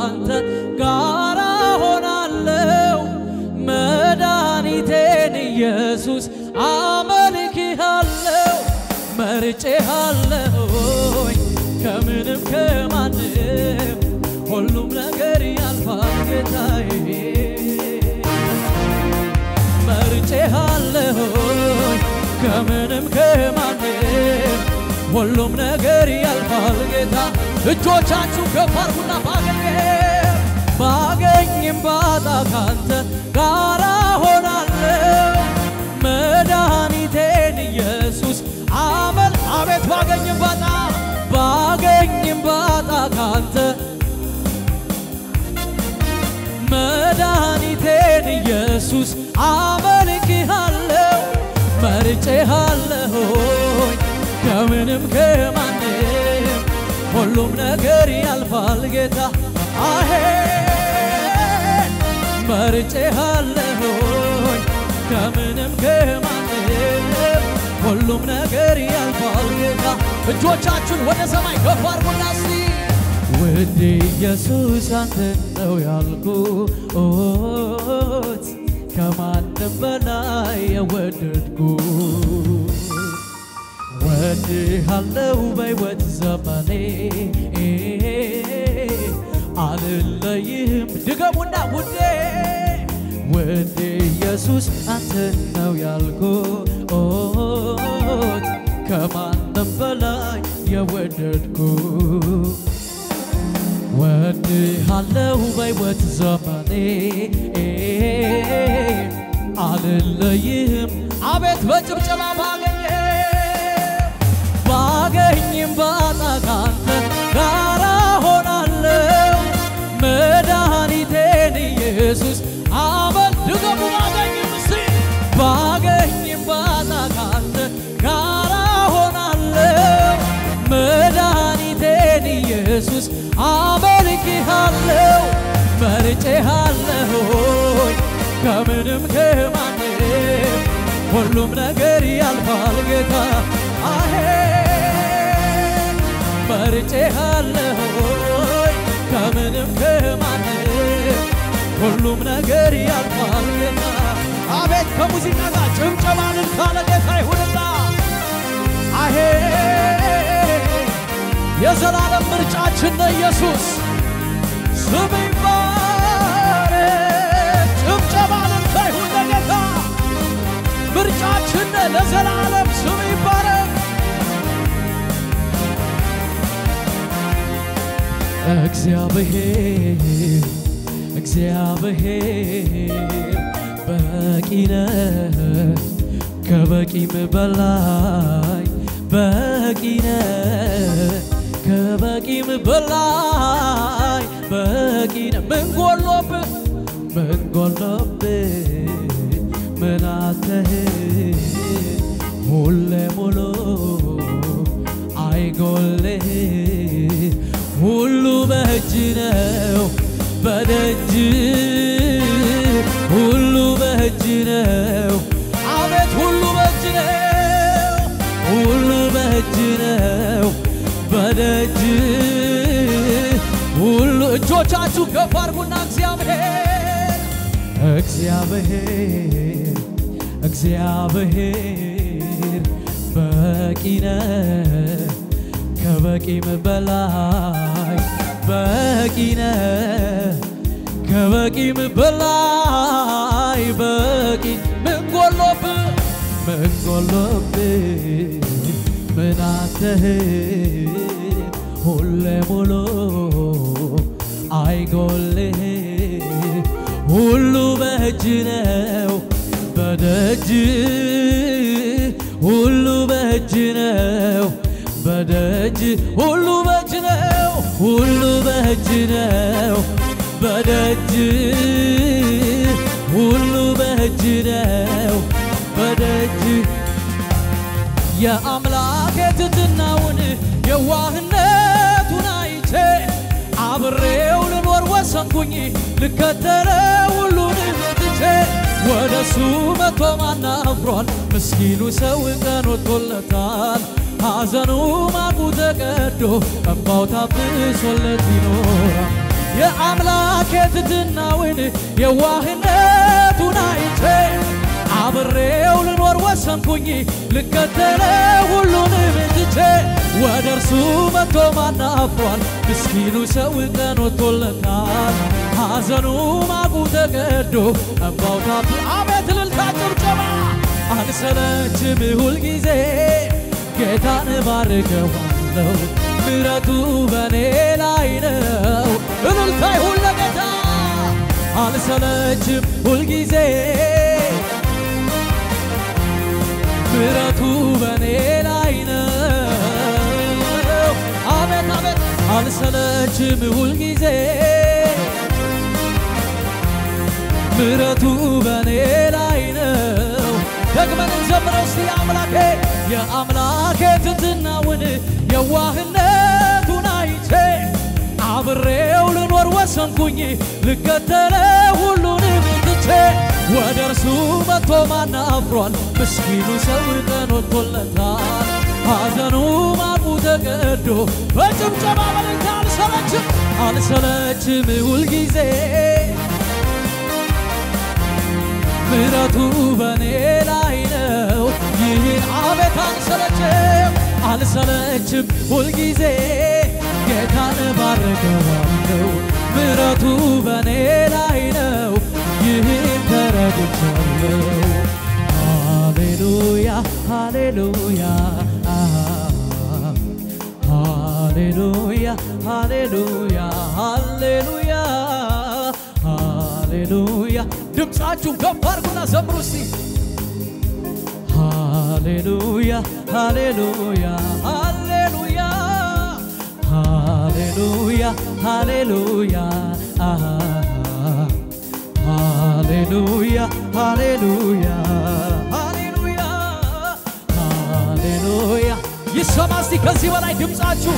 ካንተ ጋራ ሆናለው መድኃኒቴን ኢየሱስ አመልክሃለው መርጬሃለሁኝ ከምንም ከማንም ሁሉም ነገር ያልፋል ጌታዬ መርጬሃለሁኝ ከምንም ከማንም ሁሉም ነገር ያልፋል ጌታ እጆቻችሁ ከፍ አድርጉና ባገኘም ባገኝም ባጣ ካንተ ጋራ ሆናለሁ መድኃኒቴን ኢየሱስ አመል አቤት ባገኝም ባጣ ባገኝም ባጣ ካንተ መድኃኒቴን ኢየሱስ አመልክሃለሁ መርጬሃለሁኝ ከምንም ከማንም ሁሉም ነገር ያልፋል ጌታ አሄ መርጬሃለሁኝ ከምንም ከማንም ሁሉም ነገር ያልፋል ጌታ እጆቻችሁን ወደ ሰማይ ከፍ አድርጉና እስቲ ውድ ኢየሱስ አንተ ነው ያልኩት ከማንም በላይ የወደድኩ ወድሃለው በሕይወት ዘመኔ አልለይህም ድገሙና ውዴ ውድ ኢየሱስ አንተ ነው ያልኩት ከማንም በላይ የወደድኩ ወድሃለው በሕይወት ዘመኔ አልለይህም አቤት በጭብጨባ ባገኘ ባገኝም ባጣ ካንተ ጋራ ሆናለው መድኃኒቴን ኢየሱስ አመል ድገሙ ባገኝም እስቲ ባገኝም ባጣ ካንተ ጋራ ሆናለው መድኃኒቴን ኢየሱስ አመልክሃለው መርጬሃለሁኝ ከምንም ከማንም ሁሉም ነገር ያልፋል ጌታ አሄ መርጬሃለሁኝ ከምንም ከማንም ሁሉም ነገር ያልፋል ጌታ አቤት ከሙዚቃ ጋር ጭብጨባንን ካለ ጌታ ይሁንና አሄ የዘላለም ምርጫችን ነው ኢየሱስ ስም ይባረክ ጭብጨባንን ይሁን ለጌታ ምርጫችን ነው ለዘላለም ስም ይባረክ እግዚአብሔር እግዚአብሔር በቂ ነህ ከበቂም በላይ በቂ ነህ ከበቂም በላይ በቂ ነህ ምን ጎሎብህ ምን ጎሎብህ ምን አተህ ሁሌ ሙሉ አይጎልህ ሁሉ በእጅ ነው በደጅ ሁሉ በእጅ ነው አቤት ሁሉ በእጅ ነው ሁሉ በእጅ ነው በደጅ ሁሉ እጆቻችሁ ከፍ አድርጉና እግዚአብሔር እግዚአብሔር እግዚአብሔር በቂ ነህ ከበቂም በላይ በቂ ነህ ከበቂም በላይ በቂ ምን ጎሎብህ ምን ጎሎብህ ምን አተህ ሁሌ ሙሉ አይጎልህ ሁሉ በእጅ ነው በደጅ ሁሉ በእጅ ነው በደጅ ሁሉ በእጅ ነው ሁሉ በእጅ ነው በደጅ ሁሉ በእጅ ነው በደጅ የአምላክ ትሕትናውን የዋህነቱን አይቼ አብሬው ልኖር ወሰንኩኝ ልከተለው ሁሉንም ትቼ ወደሱ መቶ ማን አፍሯል? ምስኪኑ ሰው ቀን ወጥቶለታል። ሐዘኑ ማቁ ተቀዶ እምባው ታብሶለት ይኖራል። የአምላኬ ትሕትናውን የዋህነቱን አይቼ አብሬው ልኖር ወሰንኩኝ ልከተለ ሁሉንም ትቼ ወደ እርሱ መጥቶ ማን አፍሯል? ምስኪኑ ሰው ቀን ወጥቶለታል። ሐዘኑ ማቁ ተቀዶ እምባው ታብ አቤት እልልታ ጭብጨባ አልሰለችም ሁልጊዜ ጌታን ባርከዋለሁ ምሕረቱ በኔ ላይ ነው። እልልታ ይሁን ለጌታ አልሰለችም ሁልጊዜ ምሕረቱ በኔ ላይ ነው። አቤት አቤት አልሰለችም ሁልጊዜ ምሕረቱ በኔ ላይ ነው። ደግመን እንዘምረው እስቲ አምላኬ የአምላኬ ትሕትናውን የዋህነቱን አይቼ አብሬው ልኖር ወሰንኩኝ ልከተለ ሁሉንም ትቼ ወደ እርሱ መጥቶ ማን አፍሯል? ምስኪኑ ሰው ቀን ወጥቶለታል። ሐዘኑ ማቁ ተቀዶ በጭብጨባ በልልታ አልሰለችም አልሰለችም ሁልጊዜ ምሕረቱ በኔ ላይ ነው። ይህን አቤት አልሰለችም አልሰለችም ሁልጊዜ ጌታን ባርከዋለሁ ምሕረቱ በኔ ላይ ነው። ይህን ተረድቻለሁ። ሃሌሉያ ሃሌሉያ ሃሌሉያ ሃሌሉያ ሃሌሉያ ሃሌሉያ ድምፃችሁን ከፍ አድርጉና ዘምሩ እስቲ ሃሌሉያ ሃሌሉያ ሃሌሉያ ሃሌሉያ ሃሌሉያ ሃሌሉያ ሃሌሉያ ሃሌሉያ ሃሌሉያ ይሰማ እስቲ ከዚህ በላይ ድምፃችሁ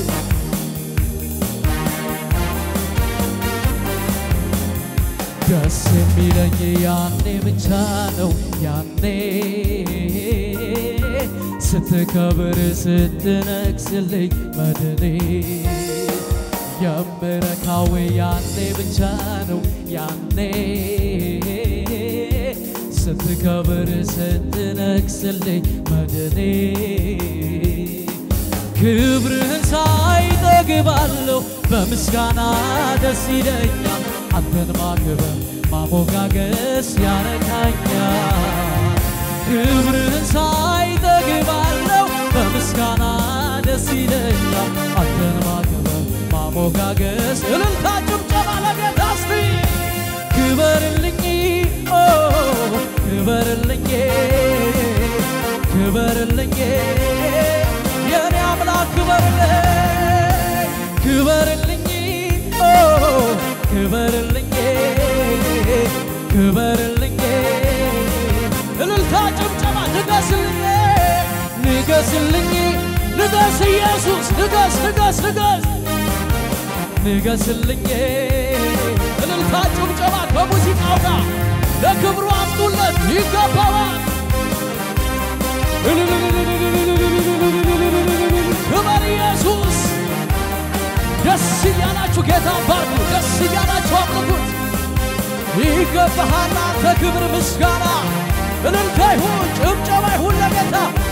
ደስ የሚለኝ ያኔ ብቻ ነው ያኔ ስትከብር ስትነግስልኝ መድኔ የምረካው ያኔ ብቻ ነው ያኔ ስትከብር ስትነግስልኝ መድኔ ክብርህን ሳይጠግባለሁ በምስጋና ደስ ይለኛል አንተን ማክበር ማሞጋገስ ያረካኛል ክብርህን ሳይጠግባለሁ በምስጋና ደስ ይለኛል አንተን ማክበር ማሞጋገስ እልልታ ጭብጨባ ለጌታ እስቲ ክበርልኝ ኦ ክበርልኝ ክበርልኝ የኔ አምላክ ክበርልኝ ክበርልኝ ኦ ክበርልኝ ክበርልኝ እልልታ ጭብጨባ ንገስልኝ ንገስልኝ ንገስ ኢየሱስ ንገስ ንገስ ንገስ ንገስልኝ እልልታ ጭብጨባ ከሙዚቃው ጋር ለክብሩ አምጡለት ይገባዋል ክበር ኢየሱስ ደስ እያላችሁ ጌታ ባርኩ ደስ እያላችሁ አምልኩት ይገባሃል አንተ ክብር ምስጋና እልልታ ይሁን ጭብጨባ ይሁን ለጌታ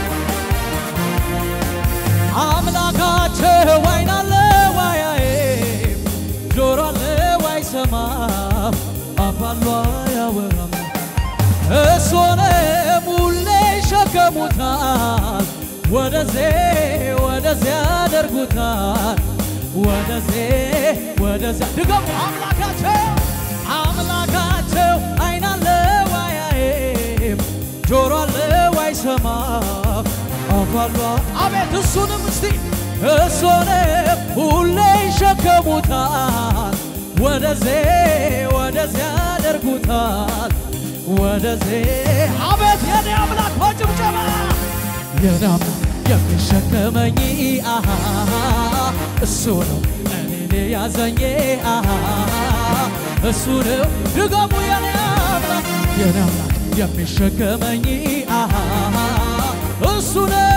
አምላካቸው አይን አለ ዋያይም ጆሮ አለ ዋይሰማም አፍ አለ አያወራም እሱን ሙሌ ይሸከሙታል ወደዚህ ወደዚያ ያደርጉታል ወደዚህ ወደዚያ ድገሙ አምላካቸው አምላካቸው አይን አለ ዋያይም ጆሮ አለ ዋይሰማም አፍ አለ አቤት እሱንም እስቲ እሱንም ሁሌ ይሸከሙታል ወደዚህ ወደዚያ ያደርጉታል ወደዚህ አቤት የኔ አምላክ በጭብጨባ የኔ አምላክ የሚሸከመኝ አሃ እሱ ነው እኔን ያዘኝ አሃ እሱ ነው ድገሙ የኔ አምላክ የኔ አምላክ የሚሸከመኝ አሃ እሱ ነው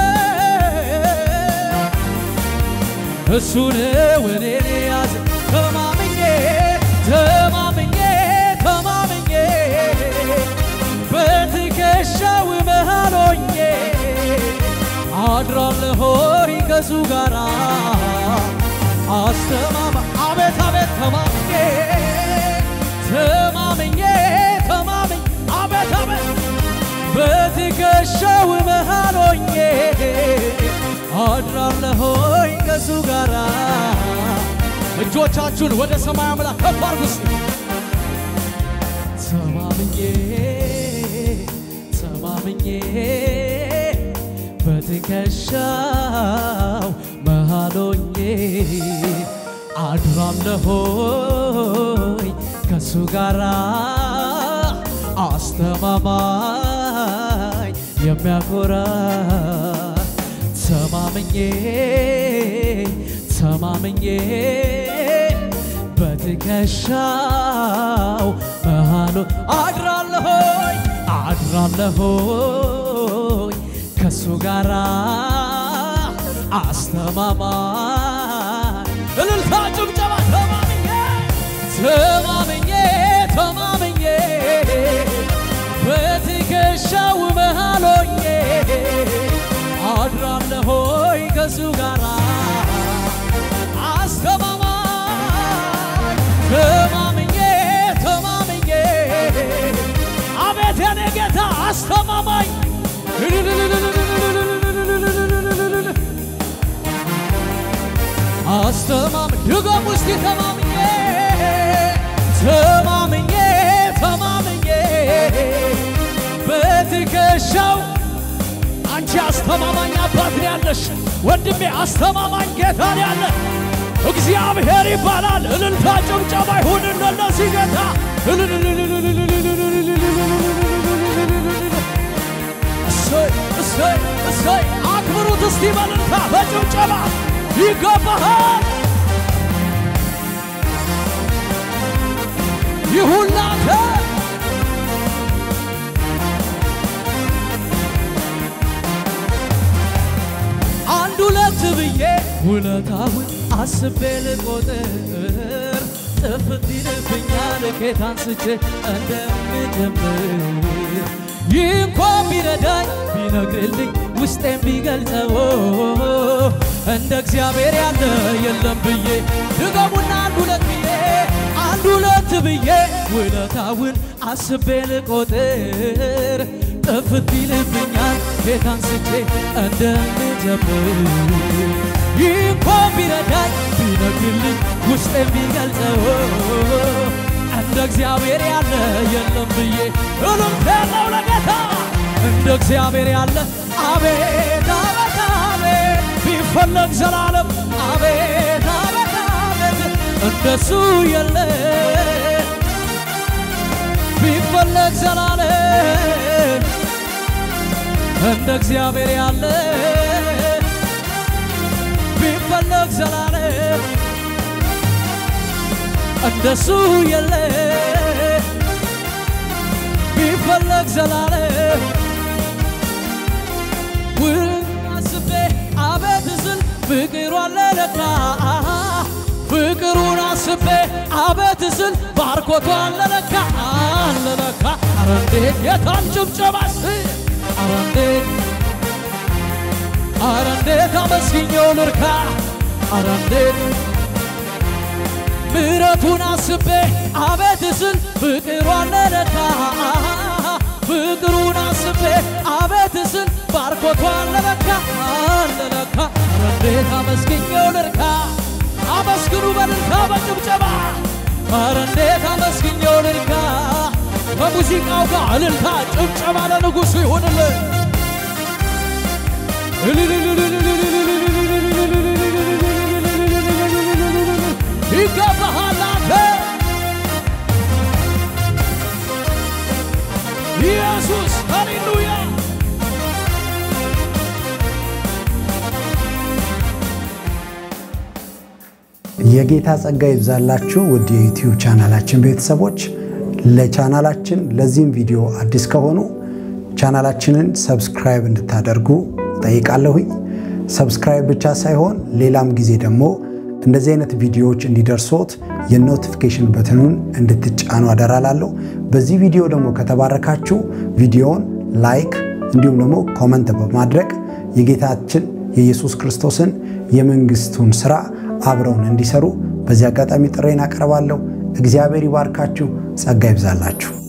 እሱ ነው እኔን ያዘ ተማምኜ ሆይ ከሱ ጋራ አስተማማ አቤት አቤት ተማምኜ ተማምኜ ተማምኜ አቤት አቤት በትከሻው መሃል ሆኜ አድራለሆይ ከሱ ጋራ እጆቻችሁን ወደ ሰማይ አምላክ ከፍ አድርጉ እስቲ። ተማምኜ ተማምኜ በትከሻው መሃል ሆኜ አድራለሆይ ከሱ ጋራ አስተማማኝ የሚያኮራ ተማምኜ ተማምኜ በትከሻው መሃሉ አድራለሆይ አድራለሆይ ከሱ ጋራ አስተማማኝ እልልታ ጭብጨባ ተማምኜ ተማምኜ ተማምኜ በትከሻው መሃል ሆኜ አድራለሆይ ከሱ ጋራ አስተማማኝ ተማምኜ ተማምኜ አቤት የኔ ጌታ አስተማማኝ አስተማምኝ ድገም ውስጥ ተማምኜ ተማምኜ ተማምኜ በትከሻው አንቺ አስተማማኝ አባት ነው ያለሽ ወንድሜ፣ አስተማማኝ ጌታ ነው ያለ እግዚአብሔር ይባላል። እልልታ ጭብጨባ ይሁንለት ለዚህ ጌታ። እሰይ እሰይ እሰይ! አክብሩት እስቲ በእልልታ በጭብጨባ ይገባሃል። ይሁን ላንተ አንድ ሁለት ብዬ ውለታውን አስቤ ልቆጥር ጥፍት ይልብኛል ከየት አንስቼ እንደምጀምር ይህ እንኳን ቢረዳኝ ቢነግርልኝ ውስጤን ቢገልጸው እንደ እግዚአብሔር ያለ የለም ብዬ ድገሙና አንድ ሁለት ብዬ አንድ ሁለት ብዬ ውለታውን አስቤ ልቆጥር ጥፍት ይልብኛል ከየት አንስቼ እንደምጀምር ይህ እንኳን ቢረዳኝ ቢነግርልኝ ውስጤን ቢገልጸው እንደ እግዚአብሔር ያለ የለም ብዬ እልልታ ያለው ለጌታ እንደ እግዚአብሔር ያለ አቤት አቤት አቤት ቢፈለግ ዘላለም አቤት አቤት አቤት እንደሱ የለ ቢፈለግ ዘላለም እንደ እግዚአብሔር ያለ ቢፈለግ ዘላለም እንደሱ የለ ቢፈለግ ዘላለም ውል አስቤ አቤት ስል ፍቅሩ አለለካ ፍቅሩን አስቤ አቤት ስል ባርኮቱ አለለካ አለለካ አረ እንዴት የታን ጭብጨባስ አረ እንዴት አረ እንዴት አመስግኜው ልርካ አረ እንዴት ምሕረቱን አስቤ አቤት ስል ፍቅሩ አለለካ ፍቅሩን አስቤ አቤት ስል ባርኮቱ አለለካ አለለካ አረ እንዴት አመስግኜው ልርካ አመስግኑ በልልታ በጭብጨባ አረ እንዴት አመስግኜው ልርካ ከሙዚቃው ጋር እልልታ ጭብጨባ ለንጉሡ ይሁንልን ይገባሃል አንተ ኢየሱስ ሃሌሉያ የጌታ ጸጋ ይብዛላችሁ ውድ የዩቲዩብ ቻናላችን ቤተሰቦች። ለቻናላችን ለዚህም ቪዲዮ አዲስ ከሆኑ ቻናላችንን ሰብስክራይብ እንድታደርጉ ጠይቃለሁኝ። ሰብስክራይብ ብቻ ሳይሆን ሌላም ጊዜ ደግሞ እንደዚህ አይነት ቪዲዮዎች እንዲደርሶት የኖቲፊኬሽን በትኑን እንድትጫኑ አደራላለሁ። በዚህ ቪዲዮ ደግሞ ከተባረካችሁ ቪዲዮውን ላይክ እንዲሁም ደግሞ ኮመንት በማድረግ የጌታችን የኢየሱስ ክርስቶስን የመንግስቱን ስራ አብረውን እንዲሰሩ በዚህ አጋጣሚ ጥሬን አቀርባለሁ። እግዚአብሔር ይባርካችሁ፣ ጸጋ ይብዛላችሁ።